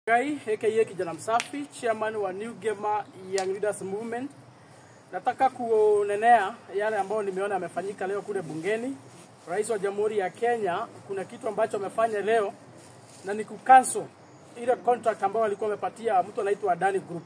Gai aka kijana msafi, chairman wa New Gamer Young Leaders Movement. Nataka kunenea yale ambayo nimeona yamefanyika leo kule bungeni. Rais wa Jamhuri ya Kenya kuna kitu ambacho amefanya leo na ni kucancel ile contract ambayo alikuwa amepatia mtu anaitwa Adani Group.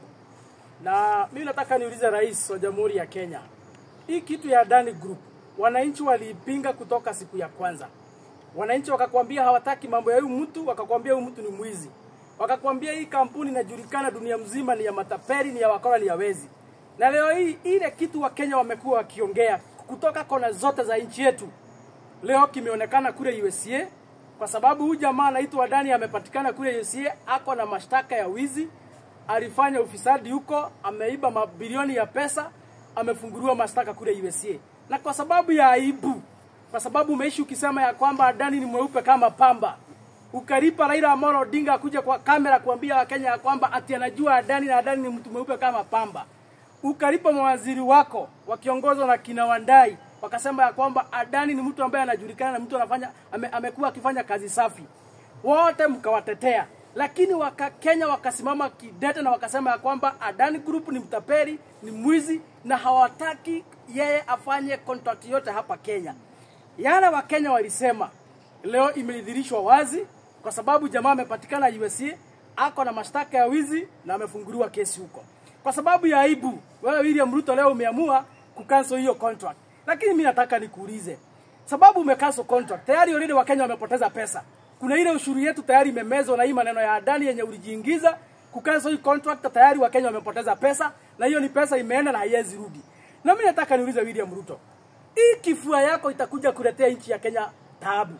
Na mimi nataka niulize rais wa Jamhuri ya Kenya, hii kitu ya Adani Group wananchi waliipinga kutoka siku ya kwanza. Wananchi wakakwambia hawataki mambo ya huyu mtu, wakakwambia huyu mtu ni mwizi, wakakwambia hii kampuni inajulikana dunia mzima ni ya matapeli, ni ya wakora, ni ya wezi. Na leo hii ile kitu Wakenya wamekuwa wakiongea kutoka kona zote za nchi yetu, leo kimeonekana kule USA kwa sababu huyu jamaa anaitwa Adani amepatikana kule USA, ako na mashtaka ya wizi, alifanya ufisadi huko, ameiba mabilioni ya pesa, amefunguliwa mashtaka kule USA. Na kwa sababu ya aibu, kwa sababu umeishi ukisema ya kwamba Adani ni mweupe kama pamba, ukalipa Raila Amolo Odinga kuja kwa kamera kuambia Wakenya ya kwamba ati anajua Adani na Adani ni mtu mweupe kama pamba, ukalipa mawaziri wako wakiongozwa na kina Wandai wakasema ya kwamba Adani ni mtu ambaye anajulikana na mtu anafanya ame, amekuwa akifanya kazi safi, wote mkawatetea, lakini waka Kenya wakasimama kidete na wakasema ya kwamba Adani Group ni mtapeli, ni mwizi na hawataki yeye afanye contract yote hapa Kenya. Yale Wakenya walisema leo imedhihirishwa wazi, kwa sababu jamaa amepatikana USA, ako na mashtaka ya wizi na amefunguliwa kesi huko. Kwa sababu ya aibu, wewe William Ruto leo umeamua kucancel hiyo contract. Lakini mimi nataka nikuulize, sababu umecancel contract tayari, already Wakenya wamepoteza pesa. Kuna ile ushuru yetu tayari imemezwa na hii maneno ya Adani yenye ulijiingiza kucancel hii contract, tayari Wakenya wamepoteza pesa, na hiyo ni pesa imeenda na haiwezi rudi. Na mimi nataka niulize William Ruto, hii kifua yako itakuja kuletea nchi ya Kenya taabu.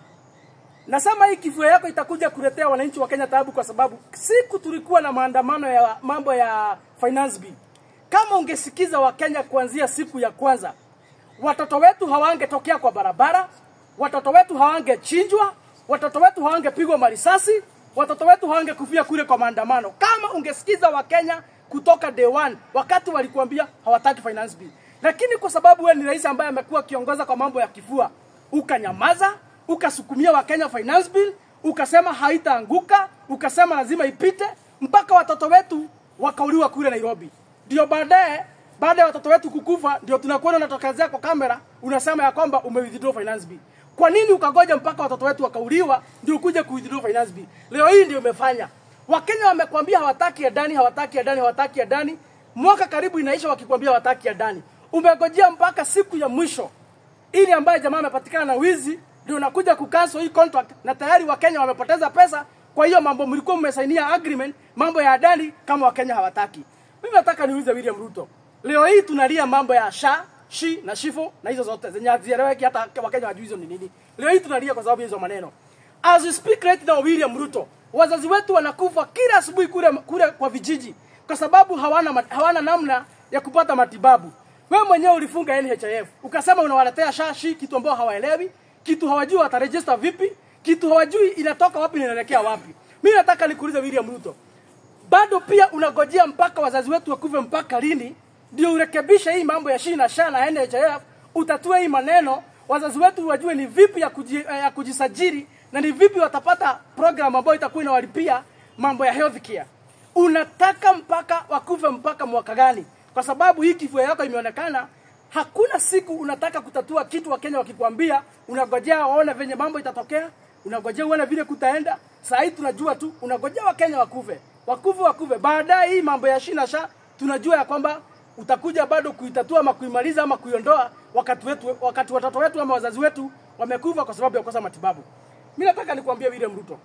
Nasema hii kifua yako itakuja kuletea wananchi wa Kenya taabu, kwa sababu siku tulikuwa na maandamano ya mambo ya finance bill. Kama ungesikiza Wakenya kuanzia siku ya kwanza, watoto wetu hawangetokea kwa barabara, watoto wetu hawangechinjwa, watoto wetu hawangepigwa marisasi, watoto wetu hawangekufia kule kwa maandamano. Kama ungesikiza Wakenya kutoka day one, wakati walikuambia hawataki finance bill, lakini kwa sababu wewe ni rais ambaye amekuwa akiongoza kwa mambo ya kifua, ukanyamaza, ukasukumia Wakenya finance bill, ukasema haitaanguka, ukasema lazima ipite, mpaka watoto wetu wakauliwa kule Nairobi. Ndio baadaye baada ya watoto wetu kukufa ndio tunakuona unatokezea kwa kamera unasema ya kwamba umewithdraw finance bill. Kwa nini ukagoja mpaka watoto wetu wakauliwa ndio ukuje kuwithdraw finance bill? Leo hii ndio umefanya. Wakenya wamekwambia hawataki Adani, hawataki Adani, hawataki Adani. Mwaka karibu inaisha wakikwambia hawataki Adani. Umegojea mpaka siku ya mwisho ili ambaye jamaa amepatikana na wizi ndio unakuja kucancel hii contract na tayari Wakenya wamepoteza pesa. Kwa hiyo mambo mlikuwa mmesainia agreement, mambo ya Adani kama Wakenya hawataki. Mimi nataka niulize William Ruto, Leo hii tunalia mambo ya sha, shi na shifo na hizo zote zenye hazieleweki hata Wakenya wajui hizo ni nini. Leo hii tunalia kwa sababu ya hizo maneno. As we speak right now, William Ruto, wazazi wetu wanakufa kila asubuhi kule kule kwa vijiji kwa sababu hawana hawana namna ya kupata matibabu. Wewe mwenyewe ulifunga NHIF ukasema unawaletea sha, shi, kitu ambao hawaelewi, kitu hawajui wataregister vipi, kitu hawajui inatoka wapi na inaelekea wapi. Mimi nataka nikuulize William Ruto, bado pia unagojea mpaka wazazi wetu wakufe mpaka lini ndio urekebishe hii mambo ya shi na sha na NHIF, utatue hii maneno, wazazi wetu wajue ni vipi ya, kuji, ya kujisajili na ni vipi watapata program ambayo itakuwa inawalipia mambo ya health care. Unataka mpaka wakufe mpaka mwaka gani? Kwa sababu hii kifua yako imeonekana, hakuna siku unataka kutatua kitu. Wakenya wakikwambia, unagojea waone venye mambo itatokea, unagojea uone vile kutaenda. Saa hii tunajua tu, unagojea Wakenya wakufe, wakufe, wakufe. Baadaye hii mambo ya shi na sha tunajua ya kwamba utakuja bado kuitatua ama kuimaliza ama kuiondoa wakati wetu, wakati watoto wetu ama wazazi wetu wamekufa kwa sababu ya kukosa matibabu. Mimi nataka nikwambie William Ruto,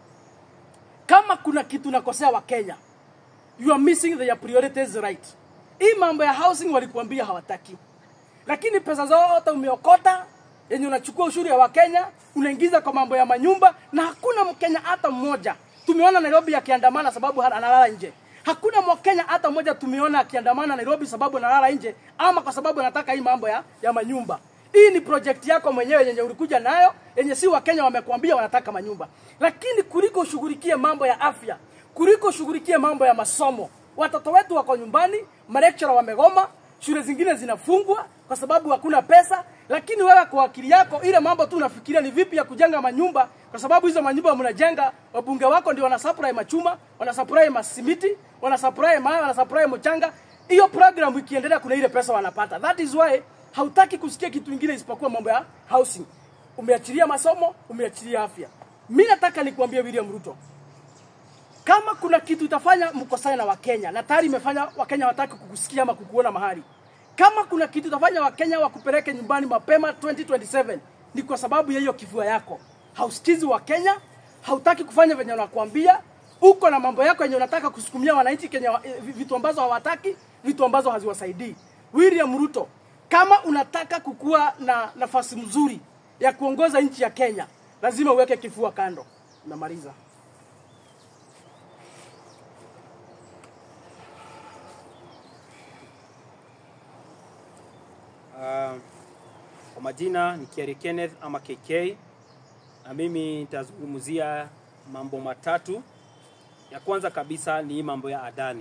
kama kuna kitu nakosea wa Kenya, you are missing their priorities right. Hii mambo ya housing walikuambia hawataki, lakini pesa zote umeokota yenye unachukua ushuru ya Wakenya unaingiza kwa mambo ya manyumba, na hakuna Mkenya hata mmoja tumeona Nairobi akiandamana sababu analala nje. Hakuna Mkenya hata mmoja tumeona akiandamana Nairobi sababu analala nje ama kwa sababu anataka hii mambo ya, ya manyumba. Hii ni project yako mwenyewe yenye ulikuja nayo yenye si Wakenya wamekuambia wanataka manyumba, lakini kuliko ushughulikie mambo ya afya, kuliko ushughulikie mambo ya masomo, watoto wetu wako nyumbani, malecturer wamegoma, shule zingine zinafungwa kwa sababu hakuna pesa. lakini wewe kwa akili yako ile mambo tu unafikiria ni vipi ya kujenga manyumba, kwa sababu hizo manyumba mnajenga, wabunge wako ndio wanasupply machuma, wanasupply masimiti, wanasupply mawe, wanasupply mchanga. Hiyo program ikiendelea, kuna ile pesa wanapata. That is why hautaki kusikia kitu kingine isipokuwa mambo ya housing. Umeachilia masomo, umeachilia afya. Mimi nataka nikuambie William Ruto, kama kuna kitu itafanya mkosane na Wakenya na tayari imefanya Wakenya wataki kukusikia ama kukuona mahali. Kama kuna kitu itafanya Wakenya wakupeleke nyumbani mapema 2027 ni kwa sababu ya hiyo kifua yako. Hausikizi Wakenya, hautaki kufanya venye wanakuambia, uko na mambo yako yenye unataka kusukumia wananchi Kenya, eh, vitu ambazo hawataki, vitu ambazo haziwasaidii. William Ruto, kama unataka kukuwa na nafasi mzuri ya kuongoza nchi ya Kenya, lazima uweke kifua kando. Namaliza. Uh, kwa majina ni Kieri Kenneth ama KK na mimi nitazungumzia mambo matatu. Ya kwanza kabisa ni hii mambo ya Adani.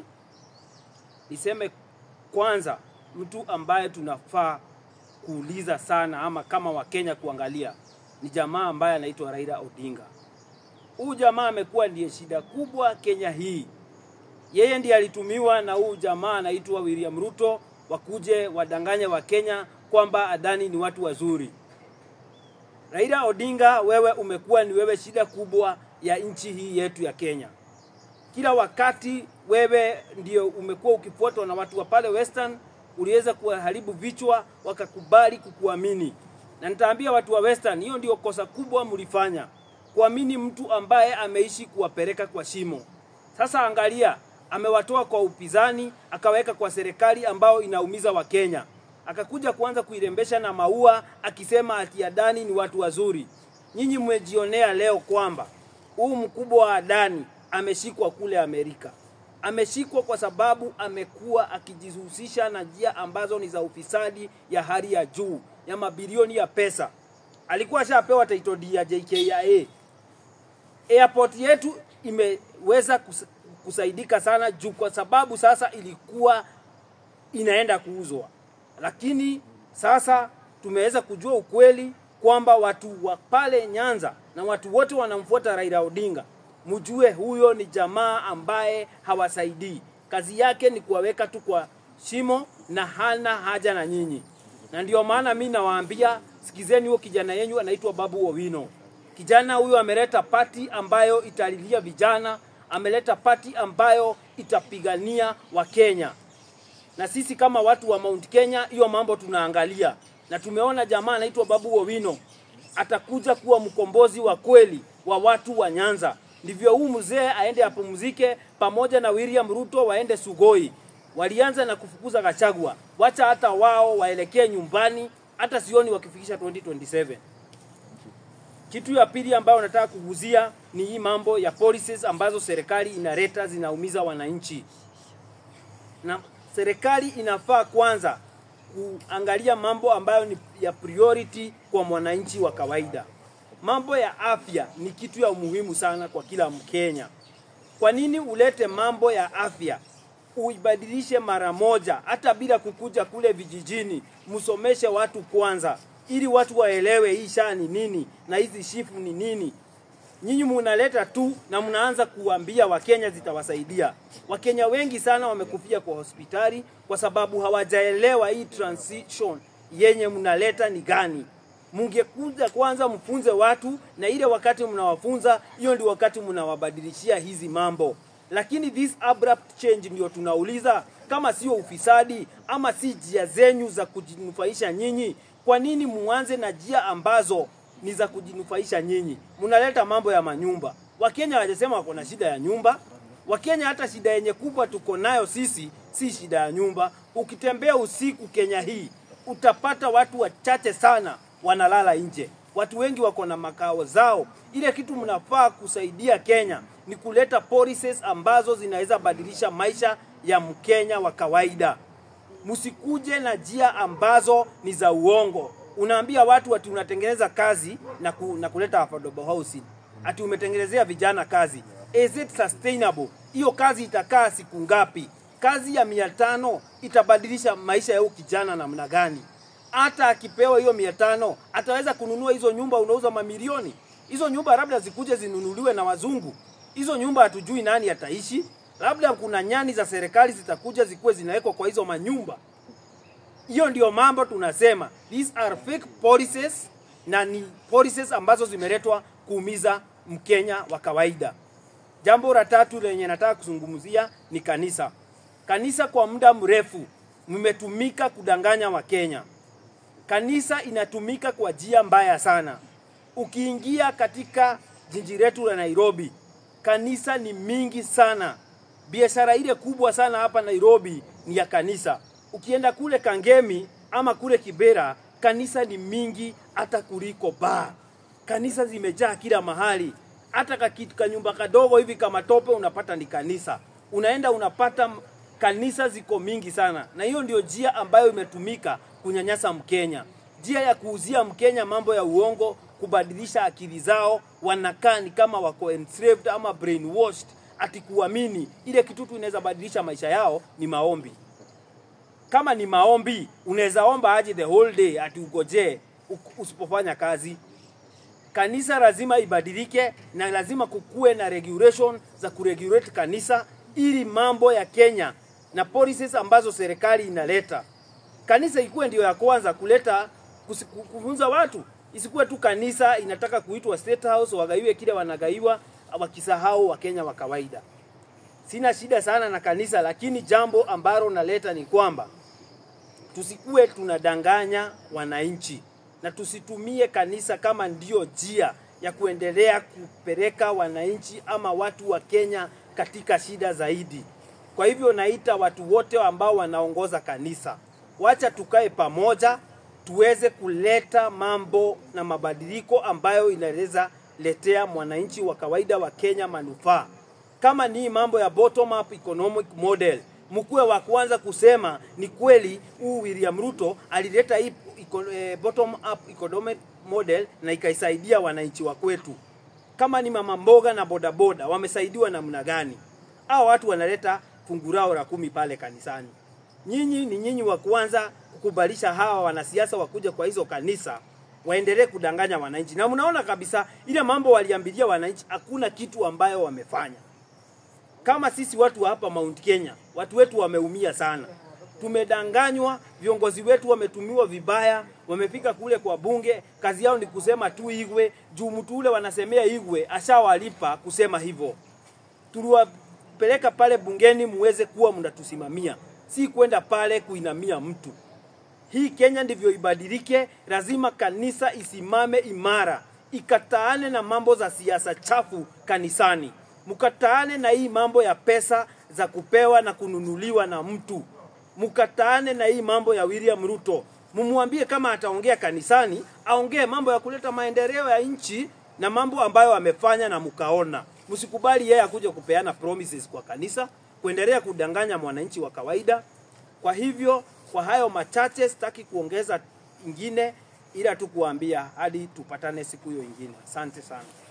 Niseme kwanza, mtu ambaye tunafaa kuuliza sana ama kama Wakenya kuangalia ni jamaa ambaye anaitwa Raila Odinga. Huyu jamaa amekuwa ndiye shida kubwa Kenya hii. Yeye ndiye alitumiwa na huyu jamaa anaitwa William Ruto wakuje wadanganye wa Kenya kwamba Adani ni watu wazuri. Raila Odinga, wewe umekuwa ni wewe shida kubwa ya nchi hii yetu ya Kenya. Kila wakati wewe ndio umekuwa ukifuatwa na watu wa pale Western, uliweza kuwaharibu vichwa, wakakubali kukuamini. Na nitaambia watu wa Western, hiyo ndio kosa kubwa mlifanya, kuamini mtu ambaye ameishi kuwapeleka kwa shimo. Sasa angalia, amewatoa kwa upinzani akaweka kwa serikali ambao inaumiza Wakenya, akakuja kuanza kuirembesha na maua akisema ati Adani ni watu wazuri. Nyinyi mmejionea leo kwamba huu mkubwa wa Adani ameshikwa kule Amerika. Ameshikwa kwa sababu amekuwa akijihusisha na njia ambazo ni za ufisadi ya hali ya juu ya mabilioni ya pesa. Alikuwa ashapewa title deed ya JKIA. Airport yetu imeweza kus kusaidika sana juu kwa sababu sasa ilikuwa inaenda kuuzwa, lakini sasa tumeweza kujua ukweli kwamba watu wa pale Nyanza na watu wote wanamfuata Raila Odinga, mjue huyo ni jamaa ambaye hawasaidii. Kazi yake ni kuwaweka tu kwa shimo na hana haja na nyinyi, na ndio maana mi nawaambia sikizeni, huyo kijana yenyu anaitwa Babu Owino. Kijana huyo ameleta pati ambayo italilia vijana ameleta pati ambayo itapigania Wakenya, na sisi kama watu wa Mount Kenya hiyo mambo tunaangalia, na tumeona jamaa anaitwa Babu Owino atakuja kuwa mkombozi wa kweli wa watu wa Nyanza. Ndivyo huu mzee aende apumzike pamoja na William Ruto waende Sugoi. Walianza na kufukuza Gachagua, wacha hata wao waelekee nyumbani, hata sioni wakifikisha 2027. Kitu ya pili ambayo nataka kuguzia ni hii mambo ya policies ambazo serikali inaleta zinaumiza wananchi, na serikali inafaa kwanza kuangalia mambo ambayo ni ya priority kwa mwananchi wa kawaida. Mambo ya afya ni kitu ya umuhimu sana kwa kila Mkenya. Kwa nini ulete mambo ya afya uibadilishe mara moja, hata bila kukuja kule vijijini, msomeshe watu kwanza ili watu waelewe hii shaa ni nini na hizi shifu ni nini. Nyinyi munaleta tu na mnaanza kuambia Wakenya zitawasaidia. Wakenya wengi sana wamekufia kwa hospitali kwa sababu hawajaelewa hii transition yenye mnaleta ni gani. Mungekuja kwanza mfunze watu, na ile wakati mnawafunza, hiyo ndio wakati mnawabadilishia hizi mambo. Lakini this abrupt change ndio tunauliza, kama sio ufisadi ama si njia zenyu za kujinufaisha nyinyi, kwa nini muanze na njia ambazo ni za kujinufaisha nyinyi? Mnaleta mambo ya manyumba. Wakenya hawajasema wako na shida ya nyumba. Wakenya hata shida yenye kubwa tuko nayo sisi si shida ya nyumba. Ukitembea usiku Kenya hii utapata watu wachache sana wanalala nje. Watu wengi wako na makao zao. Ile kitu mnafaa kusaidia Kenya ni kuleta policies ambazo zinaweza badilisha maisha ya Mkenya wa kawaida. Msikuje na njia ambazo ni za uongo. Unaambia watu ati unatengeneza kazi na, ku, na kuleta affordable housing, ati umetengenezea vijana kazi. Is it sustainable? Hiyo kazi itakaa siku ngapi? Kazi ya mia tano itabadilisha maisha ya huyu kijana namna gani? hata akipewa hiyo mia tano ataweza kununua hizo nyumba unauza mamilioni. Hizo nyumba labda zikuje zinunuliwe na wazungu. Hizo nyumba hatujui nani ataishi. Labda kuna nyani za serikali zitakuja zikuwe zinawekwa kwa hizo manyumba. Hiyo ndio mambo tunasema, these are fake policies na ni policies ambazo zimeletwa kuumiza Mkenya wa kawaida. Jambo la tatu lenye nataka kuzungumzia ni kanisa. Kanisa kwa muda mrefu mmetumika kudanganya Wakenya. Kanisa inatumika kwa njia mbaya sana. Ukiingia katika jiji letu la Nairobi, kanisa ni mingi sana. Biashara ile kubwa sana hapa Nairobi ni ya kanisa. Ukienda kule Kangemi ama kule Kibera, kanisa ni mingi hata kuliko baa. Kanisa zimejaa kila mahali, hata kakitu kanyumba kadogo hivi kama tope unapata ni kanisa. Unaenda unapata m- kanisa ziko mingi sana, na hiyo ndio njia ambayo imetumika kunyanyasa Mkenya, njia ya kuuzia Mkenya mambo ya uongo, kubadilisha akili zao, wanakaa ni kama wako enslaved ama brainwashed, ati kuamini ile kitu tu inaweza badilisha maisha yao ni maombi kama ni maombi unaweza omba aje the whole day ati ugojee u- usipofanya kazi kanisa lazima ibadilike na lazima kukuwe na regulation za kuregulate kanisa ili mambo ya Kenya na policies ambazo serikali inaleta kanisa ikuwe ndio ya kwanza kuleta kusi- ku- kufunza watu isikuwe tu kanisa inataka kuitwa state house wagaiwe kile wanagaiwa wakisahau wakenya wa kawaida sina shida sana na kanisa lakini jambo ambalo naleta ni kwamba tusikuwe tunadanganya wananchi na tusitumie kanisa kama ndio njia ya kuendelea kupeleka wananchi ama watu wa Kenya katika shida zaidi. Kwa hivyo naita watu wote ambao wanaongoza kanisa, wacha tukae pamoja, tuweze kuleta mambo na mabadiliko ambayo inaweza letea mwananchi wa kawaida wa Kenya manufaa kama ni mambo ya bottom up economic model mkuwe wa kwanza kusema ni kweli huu William Ruto alileta hii eco- eh, bottom up economic model na ikaisaidia wananchi wa kwetu. Kama ni mama mboga na bodaboda wamesaidiwa namna gani? Hao watu wanaleta fungu lao la kumi pale kanisani. Nyinyi ni nyinyi wa kwanza kukubalisha hawa wanasiasa wakuja kwa hizo kanisa waendelee kudanganya wananchi, na mnaona kabisa ile mambo waliambilia wananchi, hakuna kitu ambayo wamefanya kama sisi watu wa hapa Mount Kenya, watu wetu wameumia sana. Tumedanganywa, viongozi wetu wametumiwa vibaya, wamefika kule kwa bunge, kazi yao ni kusema tu Igwe, juu mtu ule wanasemea Igwe ashawalipa kusema hivyo. Tuliwapeleka pale bungeni muweze kuwa mnatusimamia, si kwenda pale kuinamia mtu. Hii Kenya ndivyo ibadilike. Lazima kanisa isimame imara, ikataane na mambo za siasa chafu kanisani, mkataane na hii mambo ya pesa za kupewa na kununuliwa na mtu, mkataane na hii mambo ya William Ruto. Mumwambie kama ataongea kanisani, aongee mambo ya kuleta maendeleo ya nchi na mambo ambayo amefanya na mkaona. Msikubali yeye akuje kupeana promises kwa kanisa, kuendelea kudanganya mwananchi wa kawaida. Kwa hivyo kwa hayo machache sitaki kuongeza ingine, ila tu kuambia hadi tupatane siku hiyo ingine. Asante sana.